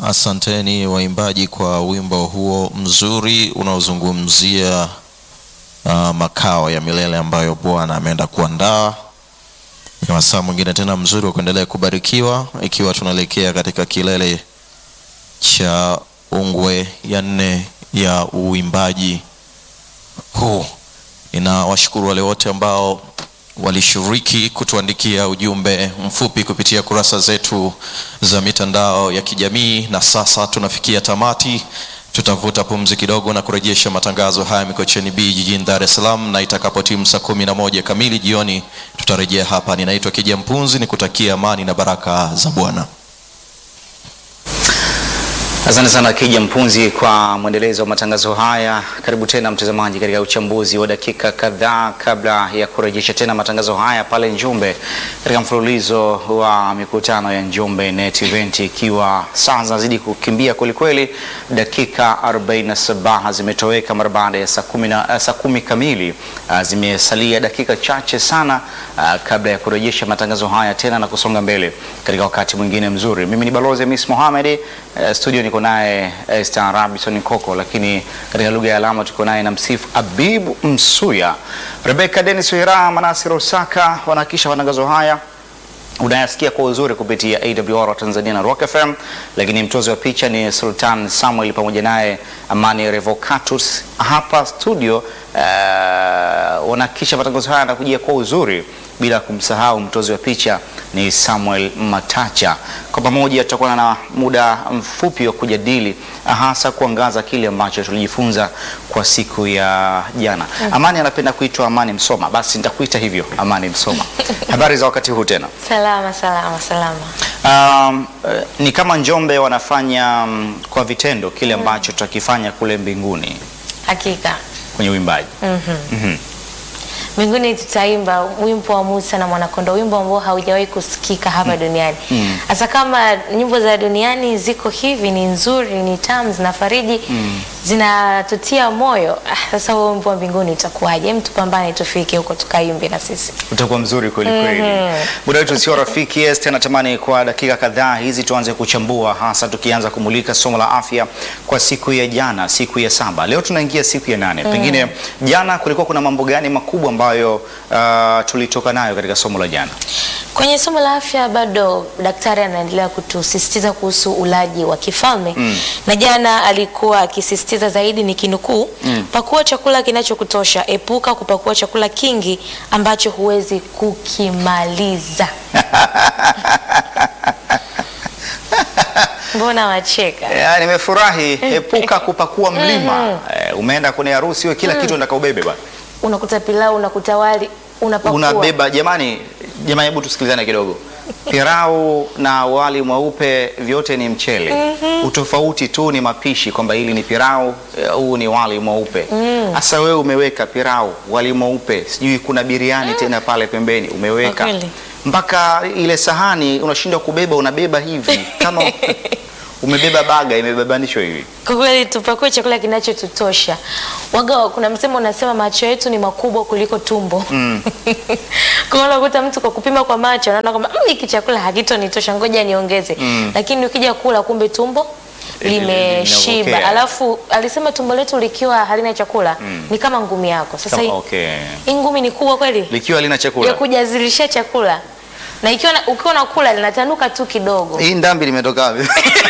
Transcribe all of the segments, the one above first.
Asanteni waimbaji kwa wimbo huo mzuri unaozungumzia uh, makao ya milele ambayo Bwana ameenda kuandaa. Ni wasaa mwingine tena mzuri wa kuendelea kubarikiwa, ikiwa tunaelekea katika kilele cha ungwe ya nne ya uimbaji huu. Ninawashukuru wale wote ambao walishiriki kutuandikia ujumbe mfupi kupitia kurasa zetu za mitandao ya kijamii. Na sasa tunafikia tamati, tutavuta pumzi kidogo na kurejesha matangazo haya Mikocheni B jijini Dar es Salaam, na itakapotimu saa kumi na moja kamili jioni tutarejea hapa. Ninaitwa Kija Mpunzi, nikutakia amani na baraka za Bwana. Asante sana Kija Mpunzi kwa mwendelezo wa matangazo haya. Karibu tena mtazamaji, katika uchambuzi wa dakika kadhaa kabla ya kurejesha tena matangazo haya pale Njombe, katika mfululizo wa mikutano ya Njombe Net Event, ikiwa saa zinazidi kukimbia kwelikweli. Dakika 47 zimetoweka mara baada ya saa kumi na saa kumi kamili. Uh, zimesalia dakika chache sana uh, kabla ya kurejesha matangazo haya tena na kusonga mbele katika wakati mwingine mzuri. Mimi ni Balozi Miss Mohamed, uh, studio niko naye Esther Robinson Koko, lakini katika lugha ya alama tuko naye na msifu Abibu Msuya, Rebecca Dennis Wira, Manasir Osaka wanahakikisha matangazo haya unayasikia kwa uzuri kupitia AWR wa Tanzania na Rock FM, lakini mtozi wa picha ni Sultan Samuel pamoja naye Amani Revocatus hapa studio. Uh, wanahakikisha matangazo haya yanakujia kwa uzuri bila kumsahau mtozi wa picha ni Samuel Matacha. Kwa pamoja tutakuwa na muda mfupi wa kujadili hasa kuangaza kile ambacho tulijifunza kwa siku ya jana. Amani anapenda kuitwa Amani Msoma, basi nitakuita hivyo Amani Msoma. Habari za wakati huu tena? Salama, salama, salama. Um, eh, ni kama Njombe wanafanya um, kwa vitendo kile ambacho tutakifanya kule mbinguni Hakika kwenye uimbaji. Mhm. mbinguni tutaimba wimbo wa Musa na Mwanakondoo, wimbo ambao haujawahi kusikika hapa duniani. Hasa kama nyimbo za duniani ziko hivi, ni nzuri, ni tamu, zinafariji, zinatutia moyo. Ah, Sasa huo wimbo wa mbinguni utakuwaje? Hem, tupambane tufike huko tukaimbe na sisi. utakuwa mzuri kweli kweli. Muda wetu sio rafiki. Yes, tena natamani kwa dakika kadhaa hizi tuanze kuchambua, hasa tukianza kumulika somo la afya kwa siku ya jana, siku ya saba. Leo tunaingia siku ya nane. Pengine jana kulikuwa kuna mambo gani makubwa ambayo uh, tulitoka nayo katika somo la jana? Kwenye somo la afya bado daktari anaendelea kutusisitiza kuhusu ulaji wa kifalme na jana alikuwa akisisitiza zaidi ni kinukuu, pakua chakula kinachokutosha, epuka kupakua chakula kingi ambacho huwezi kukimaliza. Mbona wacheka? Ya, nimefurahi. Epuka kupakua mlima. Eh, umeenda kwenye harusi wewe kila kitu unataka ubebe bwana. Unakuta pilau, unakuta wali, unapakua Unabeba jamani, jamani, hebu tusikilizane kidogo. Pirau na wali mweupe vyote ni mchele. Utofauti tu ni mapishi, kwamba hili ni pirau, eh, huu ni wali mweupe. Sasa wewe umeweka pirau, wali mweupe, sijui kuna biriani tena pale pembeni umeweka Kwa kweli. mpaka ile sahani unashindwa kubeba, unabeba hivi kama umebeba baga imebebanishwa hivi. Kwa kweli tupakue chakula kinachotutosha. Waga, kuna msemo unasema macho yetu ni makubwa kuliko tumbo. Mm. kwa hiyo unakuta mtu kwa kupima kwa macho anaona kwamba "Mm, hiki chakula hakitonitosha, ngoja niongeze. Lakini ukija kula kumbe tumbo Li- li- limeshiba. linapokea. Alafu alisema tumbo letu likiwa halina chakula ni kama ngumi yako. Sasa Kama- hii okay. hii ngumi ni kubwa kweli Likiwa lina ya chakula. kujazilishia chakula. Na ikiwa na- ukiwa unakula linatanuka tu kidogo. Hii ndambi limetoka wapi?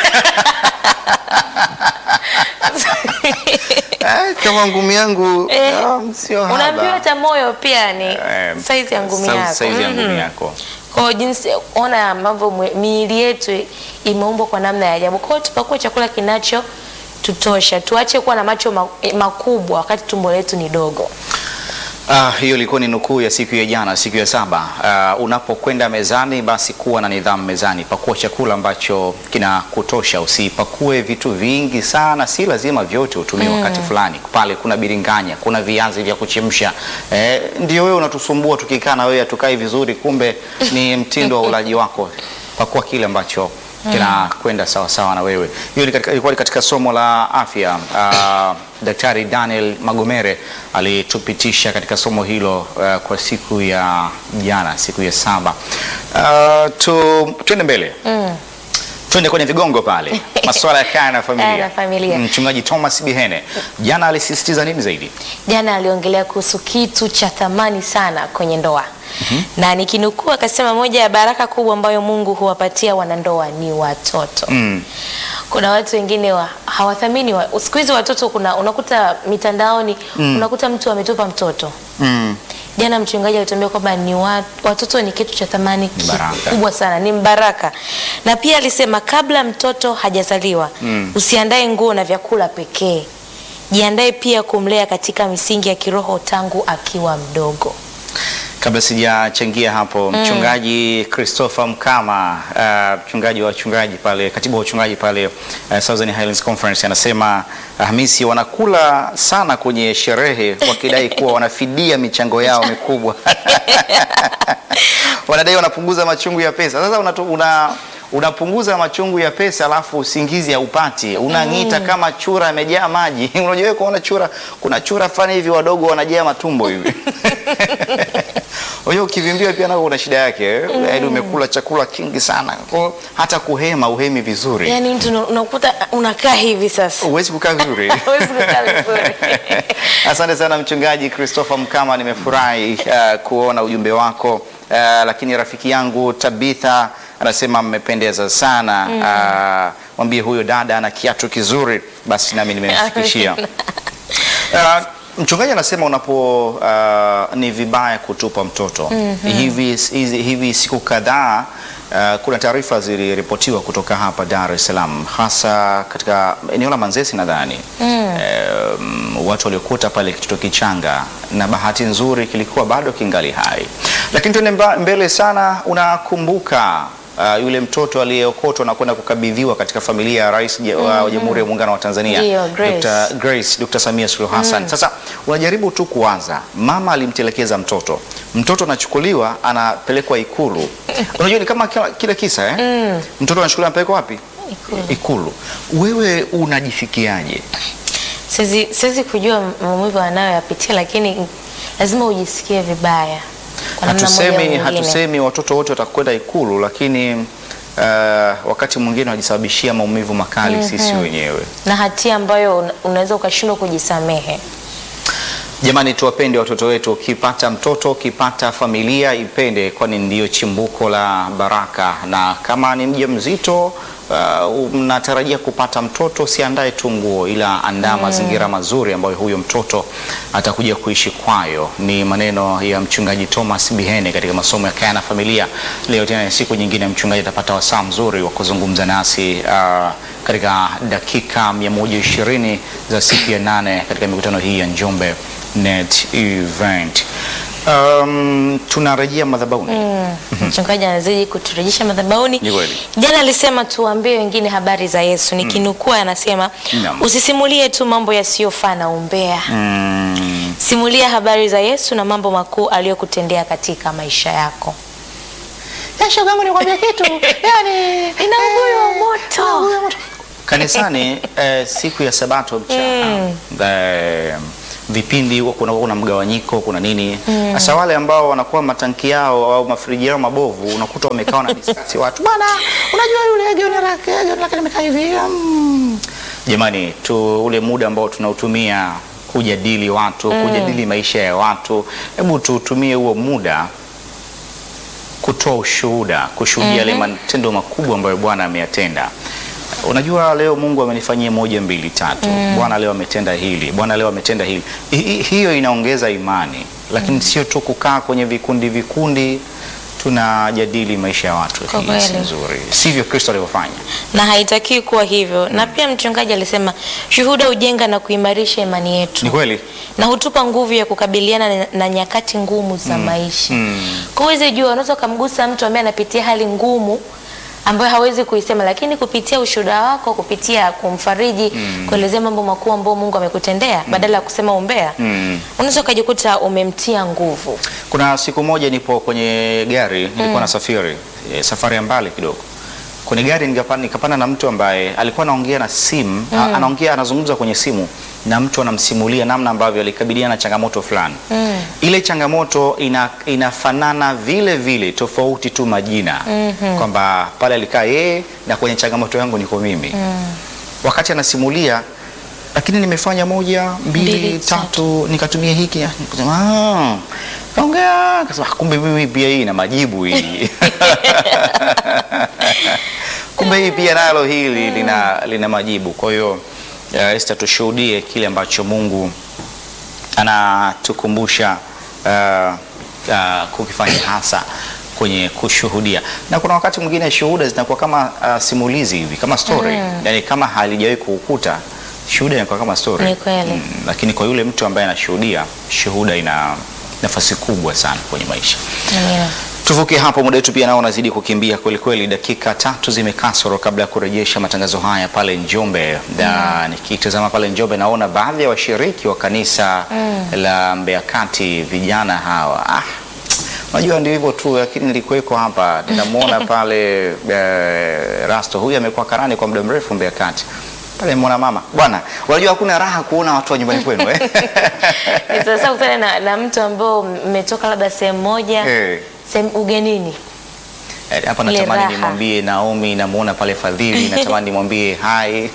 Eh, kama ngumi yangu Eh, ah, sio haba. Unaambiwa hata moyo pia ni Eh, saizi ya ngumi sa- yako. Saizi ya Mhm. ngumi yako. Kwa jinsi ona ambavyo mwe- miili yetu imeumbwa kwa namna ya ajabu. Kwa hiyo tupakue chakula kinacho tutosha, tuache kuwa na macho ma- eh, makubwa wakati tumbo letu ni dogo. Ah, hiyo ilikuwa ni nukuu ya siku ya jana, siku ya saba. Ah, unapokwenda mezani, basi kuwa na nidhamu mezani. Pakua chakula ambacho kinakutosha, usipakue vitu vingi sana, si lazima vyote utumie wakati fulani. Pale kuna biringanya, kuna viazi vya kuchemsha. Eh, ndio wewe unatusumbua tukikaa na wewe hatukai vizuri, kumbe ni mtindo wa ulaji wako. Pakua kile ambacho kinakwenda sawa sawa na wewe. Hiyo ni katika- ilikuwa ni katika somo la afya. Ah, Daktari Daniel Magomere alitupitisha katika somo hilo uh, kwa siku ya jana, siku ya saba. Uh, tu, tuende mbele Twende kwenye vigongo pale, masuala ya kaya na familia. Kaya na familia. Mchungaji Thomas Bihene jana alisisitiza nini zaidi? Jana aliongelea kuhusu kitu cha thamani sana kwenye ndoa na nikinukuu akasema moja ya baraka kubwa ambayo Mungu huwapatia wanandoa ni watoto. Mm. Kuna watu wengine wa, hawathamini wa, siku hizi watoto, kuna unakuta mitandaoni unakuta mtu ametupa mtoto. Mm. Jana mchungaji alituambia kwamba ni wa, watoto ni kitu cha thamani Ni baraka. kikubwa sana, ni mbaraka. Na pia alisema kabla mtoto hajazaliwa usiandae nguo na vyakula pekee, jiandae pia kumlea katika misingi ya kiroho tangu akiwa mdogo. Kabla sijachangia hapo, mchungaji Christopher Mkama, uh, mchungaji wa wachungaji pale, katibu wa wachungaji pale uh, Southern Highlands Conference anasema uh, Hamisi wanakula sana kwenye sherehe wakidai kuwa wanafidia michango yao mikubwa. Wanadai wanapunguza machungu ya pesa. Sasa unatu, una unapunguza machungu ya pesa alafu usingizi haupati, unang'ita kama chura amejaa maji. Unajua wewe kuona chura, kuna chura fani hivi wadogo wanajaa matumbo hivi Unajua ukivimbiwa pia nako kuna shida yake, yaani umekula chakula kingi sana, kwa hiyo hata kuhema uhemi vizuri, Yaani mtu una- unakuta unakaa hivi sasa. huwezi kukaa vizuri. Huwezi kukaa vizuri. Asante sana mchungaji Christopher Mkama, nimefurahi uh, kuona ujumbe wako uh, lakini rafiki yangu Tabitha anasema mmependeza sana uh, mwambie huyo dada ana kiatu kizuri, basi nami nimemfikishia. Uh, mchungaji anasema unapo uh, ni vibaya kutupa mtoto hivi, hizi, hivi siku kadhaa uh, kuna taarifa ziliripotiwa kutoka hapa Dar es Salaam hasa katika eneo la Manzesi nadhani um, watu waliokuta pale kitoto kichanga na bahati nzuri kilikuwa bado kingali hai, lakini tuende mba- mbele sana, unakumbuka Uh, yule mtoto aliyeokotwa na kwenda kukabidhiwa katika familia ya rais je- wa Jamhuri ya Muungano wa Tanzania Ndio, Grace. Dr. Grace, Dr. Samia Suluhu Hassan. Sasa unajaribu tu kuanza, mama alimtelekeza mtoto, mtoto anachukuliwa anapelekwa Ikulu. Unajua ni kama kila- kile kisa eh? Mtoto anachukuliwa anapelekwa wapi? Ikulu. Ikulu. Wewe unajisikiaje? Siwezi siwezi kujua maumivu anayoyapitia, lakini lazima ujisikie vibaya. kwa namna moja au Hatusemi, nyingine. hatusemi watoto wote watakwenda Ikulu, lakini uh, wakati mwingine wajisababishia maumivu makali sisi wenyewe. na hatia ambayo una- unaweza ukashindwa kujisamehe. Jamani, tuwapende watoto wetu. Ukipata mtoto, ukipata familia, ipende, kwani ndiyo chimbuko la baraka. Na kama ni mjamzito uh, mnatarajia kupata mtoto, siandae tu nguo, ila andaa mazingira mazuri ambayo huyo mtoto atakuja kuishi kwayo. Ni maneno ya mchungaji Thomas Bihene katika masomo ya kaya na familia. Leo tena ni siku nyingine, mchungaji atapata wasaa mzuri wa kuzungumza nasi uh, katika dakika 120 za siku ya nane katika mikutano hii ya Njombe Net Event. Um, tunarejea madhabahuni. Mchungaji anazidi kuturejesha madhabahuni. Ni kweli. Jana alisema tuwaambie wengine habari za Yesu. Nikinukuu anasema Naam. usisimulie tu mambo yasiyofaa na umbea, Mm, simulia habari za Yesu na mambo makuu aliyokutendea katika maisha yako. shogangu nikwambia kitu yani, Inaunguliwa moto. kanisani eh, siku ya sabato mchana eh, vipindi huwa kuna, kuna mgawanyiko kuna nini sasa wale ambao wanakuwa matanki yao au mafriji yao mabovu unakuta wamekaa na discuss watu bwana unajua yule gauni lake gauni lake limekaa hivi mm. jamani tu ule muda ambao tunautumia kujadili watu kujadili maisha ya watu hebu tuutumie huo muda kutoa ushuhuda, kushuhudia yale matendo makubwa ambayo Bwana ameyatenda. Unajua, leo Mungu amenifanyia moja mbili tatu, Bwana leo ametenda hili, Bwana leo ametenda hili. Hi- hi- hiyo inaongeza imani, lakini sio tu kukaa kwenye vikundi vikundi tunajadili maisha ya watu. Kwa Hii si kweli. nzuri, sivyo Kristo alivyofanya. na haitakiwi kuwa hivyo. Na pia mchungaji alisema shuhuda hujenga na kuimarisha imani yetu Ni kweli. na hutupa nguvu ya kukabiliana na, na nyakati ngumu za maisha. Mm. Kwa uweze jua, unaweza ukamgusa mtu ambaye anapitia hali ngumu ambayo hawezi kuisema, lakini kupitia ushuhuda wako, kupitia kumfariji, kuelezea mambo makuu ambayo Mungu amekutendea badala ya kusema umbea, Mm. unaweza ukajikuta umemtia nguvu. Kuna siku moja nipo kwenye gari nilikuwa nasafiri e, safari ya mbali kidogo. kwenye gari nikapanda, nikapanda na mtu ambaye alikuwa anaongea na simu mm. anaongea anazungumza kwenye simu na mtu anamsimulia namna ambavyo alikabiliana na changamoto fulani mm. ile changamoto ina, inafanana vile vile tofauti tu majina mm-hmm. kwamba pale alikaa yeye na kwenye changamoto yangu niko mimi mm. wakati anasimulia lakini nimefanya moja mbili, Mbili, tatu nikatumia hiki nikasema, "Ah, kaongea kasema kumbe mimi pia hii na majibu hii kumbe hii pia nalo hili lina, lina majibu kwa hiyo uh, Esther tushuhudie kile ambacho Mungu anatukumbusha uh, uh, kukifanya hasa kwenye kushuhudia na kuna wakati mwingine shuhuda zinakuwa kama uh, simulizi hivi kama story mm. yani kama halijawahi kukukuta shuhuda inakuwa kama story Ni kweli. Mm, lakini kwa yule mtu ambaye anashuhudia shuhuda ina nafasi kubwa sana kwenye maisha Amina. tuvuke hapo muda wetu pia nao unazidi kukimbia kweli kweli dakika tatu zimekasoro kabla ya kurejesha matangazo haya pale njombe na nikitazama pale njombe naona baadhi ya washiriki wa kanisa la mbeya kati vijana hawa ah, unajua ndio hivyo tu lakini nilikuweko hapa ninamwona pale eh, rasto huyu amekuwa karani kwa muda mrefu mbeya kati pale mwana mama bwana unajua hakuna raha kuona watu wa nyumbani kwenu eh? Ni sasa kutana na, na mtu ambao mmetoka labda sehemu moja Eh. sehemu ugenini Eh, hapa Ile natamani raha. nimwambie Naomi, namuona pale Fadhili, natamani nimwambie hai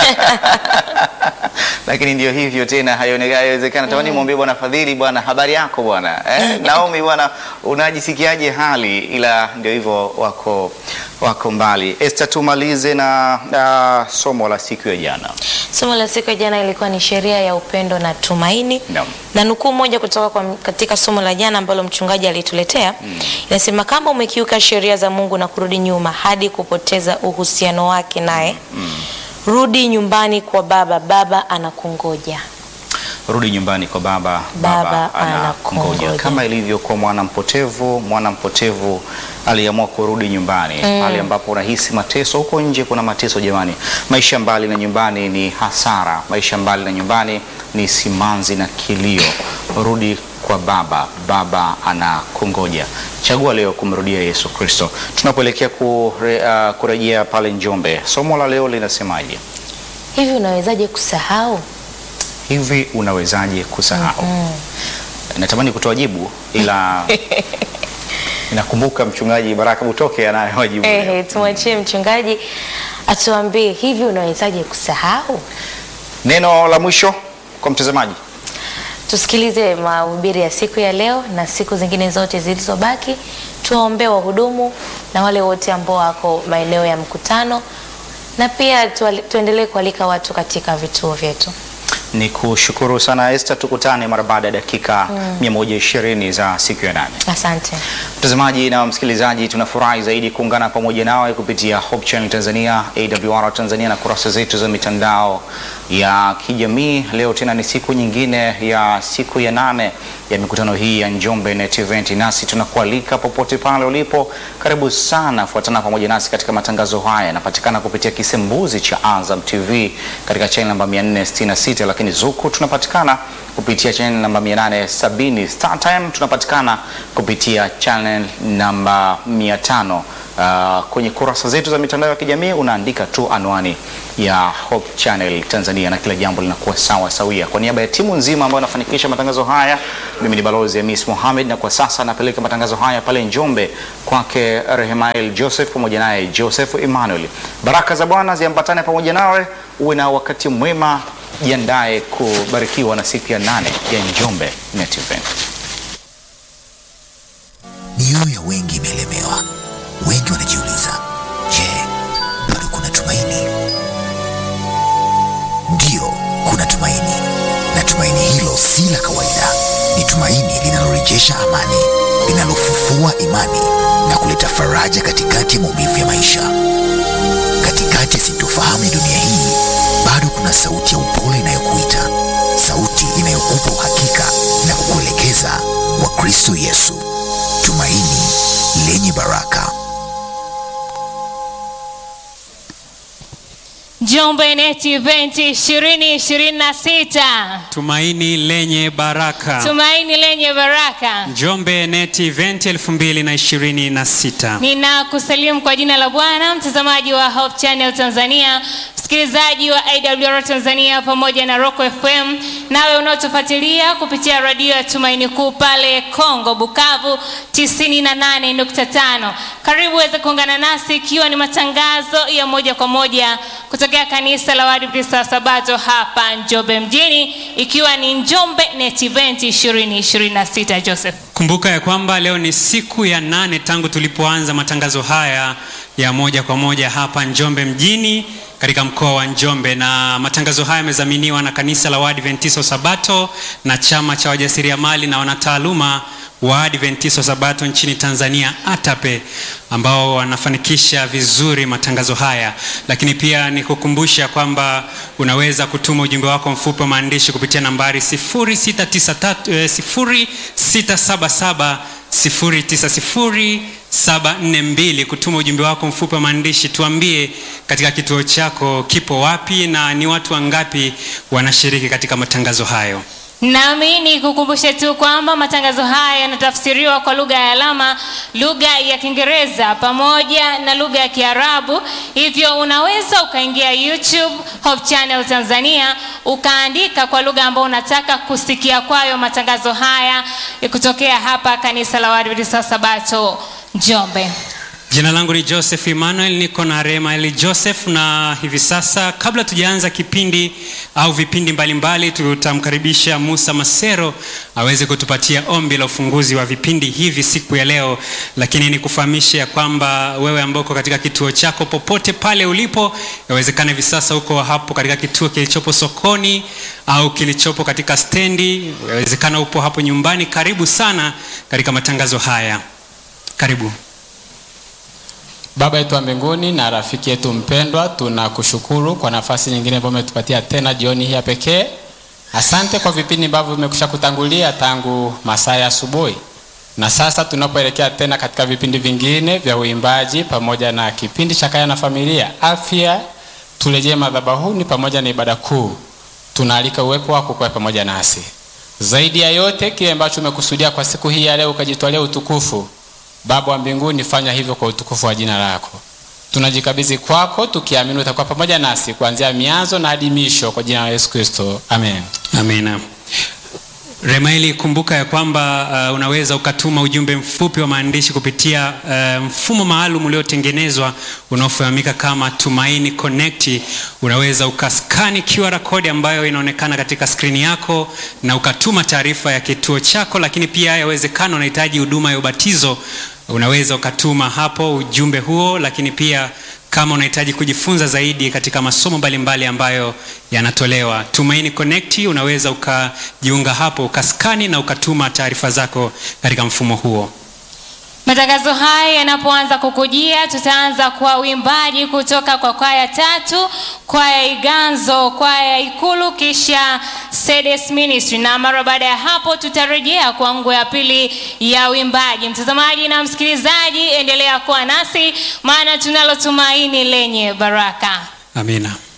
lakini ndio hivyo tena, haionekani haiwezekana. Natamani nimwambie bwana Fadhili, bwana habari yako bwana eh, Naomi bwana, unajisikiaje hali? Ila ndio hivyo, wako wako mbali. Esther, tumalize na uh, somo la siku ya jana. Somo la siku ya jana ilikuwa ni sheria ya upendo na tumaini Naam. na nukuu moja kutoka kwa, katika somo la jana ambalo mchungaji alituletea inasema, kama umekiuka sheria za Mungu na kurudi nyuma hadi kupoteza uhusiano wake naye, rudi nyumbani kwa Baba, Baba anakungoja. Rudi nyumbani kwa baba, Baba anakungoja. anakungoja. Kama ilivyo kwa mwana mpotevu, mwana mpotevu aliamua kurudi nyumbani pale ambapo unahisi mateso. Huko nje kuna mateso jamani, maisha mbali na nyumbani ni hasara, maisha mbali na nyumbani ni simanzi na kilio. Rudi kwa baba, baba anakungoja. Chagua leo kumrudia Yesu Kristo. Tunapoelekea kure, uh, kurejea pale Njombe, somo la leo linasemaje? Hivi unawezaje kusahau? Hivi unawezaje kusahau? Natamani kutoa jibu ila nakumbuka mchungaji Baraka Butoke anayo majibu. leo. Ehe, tumwachie mchungaji atuambie hivi unawezaje kusahau. Neno la mwisho kwa mtazamaji. Tusikilize mahubiri ya siku ya leo na siku zingine zote zilizobaki. Tuwaombee wahudumu na wale wote ambao wako maeneo ya mkutano, na pia tuali- tuendelee kualika watu katika vituo vyetu. Ni kushukuru sana Esther, tukutane mara baada ya dakika 120 za siku ya nane. Asante. Mtazamaji na msikilizaji, tunafurahi zaidi kuungana pamoja nawe kupitia Hope Channel Tanzania, AWR Tanzania na kurasa zetu za mitandao ya kijamii. Leo tena ni siku nyingine ya siku ya nane ya mikutano hii ya Njombe Net Event, nasi tunakualika popote pale ulipo, karibu sana, fuatana pamoja nasi katika matangazo haya. Yanapatikana kupitia kisembuzi cha Azam TV katika channel namba 466, lakini Zuku tunapatikana kupitia channel namba 870. Star Time tunapatikana kupitia channel namba 500. Uh, kwenye kurasa zetu za mitandao ya kijamii unaandika tu anwani ya Hope Channel Tanzania na kila jambo linakuwa sawa sawia. Kwa niaba ya timu nzima ambayo inafanikisha matangazo haya, mimi ni balozi Hamis Mohamed, na kwa sasa napeleka matangazo haya pale Njombe kwake Rehemael Joseph pamoja naye Joseph Emmanuel. Baraka za Bwana ziambatane pamoja nawe, uwe na wakati mwema, jiandae kubarikiwa na siku ya nane ya Njombe Net Event. Mioyo ya wengi imelemewa. Wengi wanajiuliza, je, bado kuna tumaini? Ndiyo, kuna tumaini, na tumaini hilo si la kawaida. Ni tumaini linalorejesha amani, linalofufua imani na kuleta faraja katikati ya maumivu ya maisha. Katikati ya sintofahamu ya dunia hii, bado kuna sauti ya upole inayokuita, sauti inayokupa uhakika na kukuelekeza kwa Kristo Yesu, tumaini lenye baraka. Njoo Njombe Net Event 2026. Tumaini lenye baraka. Tumaini lenye baraka. Njombe Net Event 2026. Ninakusalimu kwa jina la Bwana, mtazamaji wa Hope Channel Tanzania, msikilizaji wa AWR Tanzania pamoja na Rock FM, nawe unaotufuatilia kupitia radio ya Tumaini Kuu pale Kongo Bukavu 98.5. Karibu uweze kuungana nasi ikiwa ni matangazo ya moja kwa moja kutokea kanisa la Waadventista wa Sabato hapa Njombe mjini, ikiwa ni Njombe Net Event 2026. Joseph. Kumbuka ya kwamba leo ni siku ya nane tangu tulipoanza matangazo haya ya moja kwa moja hapa Njombe mjini katika mkoa wa Njombe, na matangazo haya yamedhaminiwa na kanisa la Waadventista wa Sabato na chama cha wajasiriamali na wanataaluma wa Adventista wa Sabato nchini Tanzania ATAPE ambao wanafanikisha vizuri matangazo haya, lakini pia ni kukumbusha kwamba unaweza kutuma ujumbe wako mfupi wa maandishi kupitia nambari 0693 eh, 0677 090742 kutuma ujumbe wako mfupi wa maandishi, tuambie katika kituo chako kipo wapi na ni watu wangapi wanashiriki katika matangazo hayo. Nami ni kukumbushe tu kwamba matangazo haya yanatafsiriwa kwa lugha ya alama, lugha ya Kiingereza pamoja na lugha ya Kiarabu. Hivyo unaweza ukaingia YouTube Hope Channel Tanzania ukaandika kwa lugha ambayo unataka kusikia kwayo matangazo haya kutokea hapa kanisa la Waadventista wa Sabato Njombe. Jina langu ni Joseph Emmanuel, niko na Rema Eli Joseph, na hivi sasa, kabla tujaanza kipindi au vipindi mbalimbali, tutamkaribisha Musa Masero aweze kutupatia ombi la ufunguzi wa vipindi hivi siku ya leo. Lakini nikufahamishe ya kwamba wewe ambao uko katika kituo chako popote pale ulipo, yawezekana hivi sasa uko hapo katika kituo kilichopo sokoni au kilichopo katika stendi, yawezekana upo hapo nyumbani. Karibu sana katika matangazo haya, karibu. Baba yetu wa mbinguni na rafiki yetu mpendwa, tunakushukuru kwa nafasi nyingine ambayo umetupatia tena jioni hii ya pekee. Asante kwa vipindi ambavyo vimekwisha kutangulia tangu masaa ya asubuhi, na sasa tunapoelekea tena katika vipindi vingine vya uimbaji pamoja na kipindi cha kaya na familia, afya, turejee madhabahuni pamoja na ibada kuu, tunaalika uwepo wako kwa pamoja nasi. Zaidi ya yote, kile ambacho umekusudia kwa siku hii ya leo, ukajitwalia utukufu Baba wa mbinguni, fanya hivyo kwa utukufu wa jina lako. Tunajikabidhi kwako tukiamini utakuwa pamoja nasi kuanzia mianzo na hadi misho, kwa jina la Yesu Kristo, amen. Amina. Remaili, kumbuka ya kwamba uh, unaweza ukatuma ujumbe mfupi wa maandishi kupitia uh, mfumo maalum uliotengenezwa unaofahamika kama Tumaini Connect. Unaweza ukaskani QR code ambayo inaonekana katika skrini yako na ukatuma taarifa ya kituo chako, lakini pia yawezekana unahitaji huduma ya ubatizo, unaweza ukatuma hapo ujumbe huo, lakini pia kama unahitaji kujifunza zaidi katika masomo mbalimbali ambayo yanatolewa Tumaini Connect, unaweza ukajiunga hapo ukaskani na ukatuma taarifa zako katika mfumo huo. Matangazo haya yanapoanza kukujia, tutaanza kwa uimbaji kutoka kwa kwaya tatu, kwaya Iganzo, kwaya Ikulu, kisha Sedes Ministry, na mara baada ya hapo tutarejea kwa ngwe ya pili ya uimbaji. Mtazamaji na msikilizaji, endelea kuwa nasi, maana tunalo tumaini lenye baraka. Amina.